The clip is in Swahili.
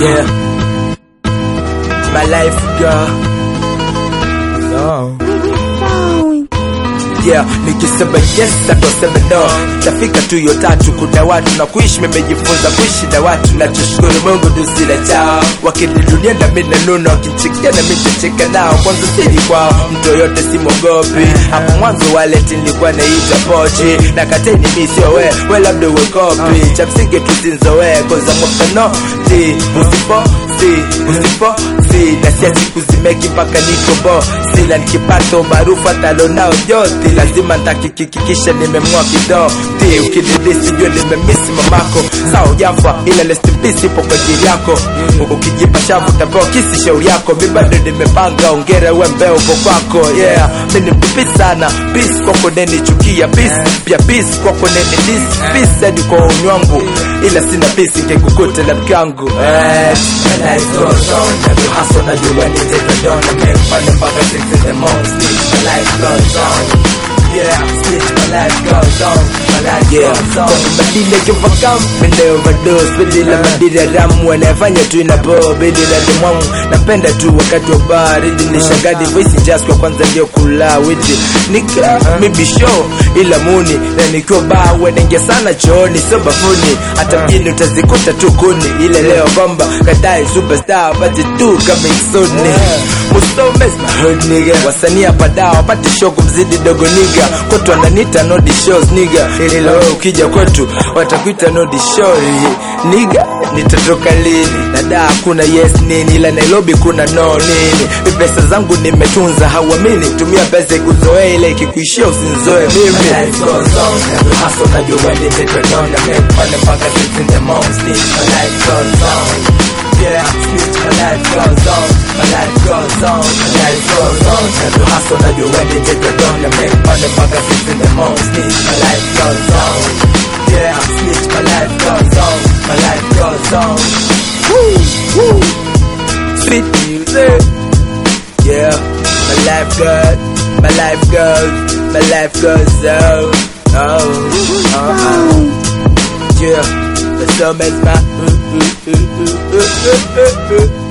Yeah. My life girl. No. Yeah, nikisema yes atosema no tafika tu hiyo tatu kuna watu na kuishi memejifunza kuishi na watu na tushukuru mungu dusila chao wakinilunia na mi nanuna wakichikia na mi tacheka nao kwanza sili kwao mtu yoyote simogopi hapo mwanzo waleti nilikuwa naita pochi na kateni mi sio we we labda uwe kopi cha msingi tusinzowe koza mwafano ti usipo si usipo si na siachi kuzimeki mpaka niko bo sila nikipata umaarufu hatalo nao joti lazima ntakikikikisha nimemng'oa kido ti ukididisi jua nimemisi mamako saa ujafa ila rest in peace ipo kwa ajili yako ukijipa shavu utapewa kisi shauri yako mi bado nimepanga ongera we mbeo uko kwako yeah mi ni mtupi sana peace kwako neni chukia peace pia peace kwako neni dis peace hadi kwa uni wangu ila sina peace ingekukuta la mkangu eh. My life goes on, every hustle I do anything I don't I make money mpaka six in the morning Snitch, my life goes on Yeah, snitch, my life goes on My life Yeah, goes on kwenye madini overcome Mende overdose, bedila madira ramu Wanafanya tu inapo, bedila limwamu Napenda tu wakati wa baridi Nishangadi voice just kwa kwanza ndio kula witi Nika, maybe show ila muni Na nikiwa baa wenenge sana chooni So bafuni, hata mjini utazikuta tu kuni Ile leo bomba, kadai superstar Pati tu coming soon Mustomes my hood nigga Wasanii hapa dawa, wapate show kumzidi dogo nigga Kwetu wananiita no the shows nigga Ili leo ukija kwetu watakuita no the show nigga Nitatoka lini na da kuna yes nini ila Nairobi kuna no nini Mi pesa zangu nimetunza hauamini tumia pesa ikuzoea ile ikikuishia usinzoe My mimi life goes on, every hustle I do anything I don't I make money mpaka six in the morning Snitch, my life goes on Yeah, snitch, my life goes on My life goes on, my life goes on Every hustle I do anything I don't I make money mpaka six in the morning Snitch, my life goes on Yeah, snitch, my life goes on My life goes on Sweet music Yeah My life goes My life goes My life goes on Oh Oh oh Yeah The summer's my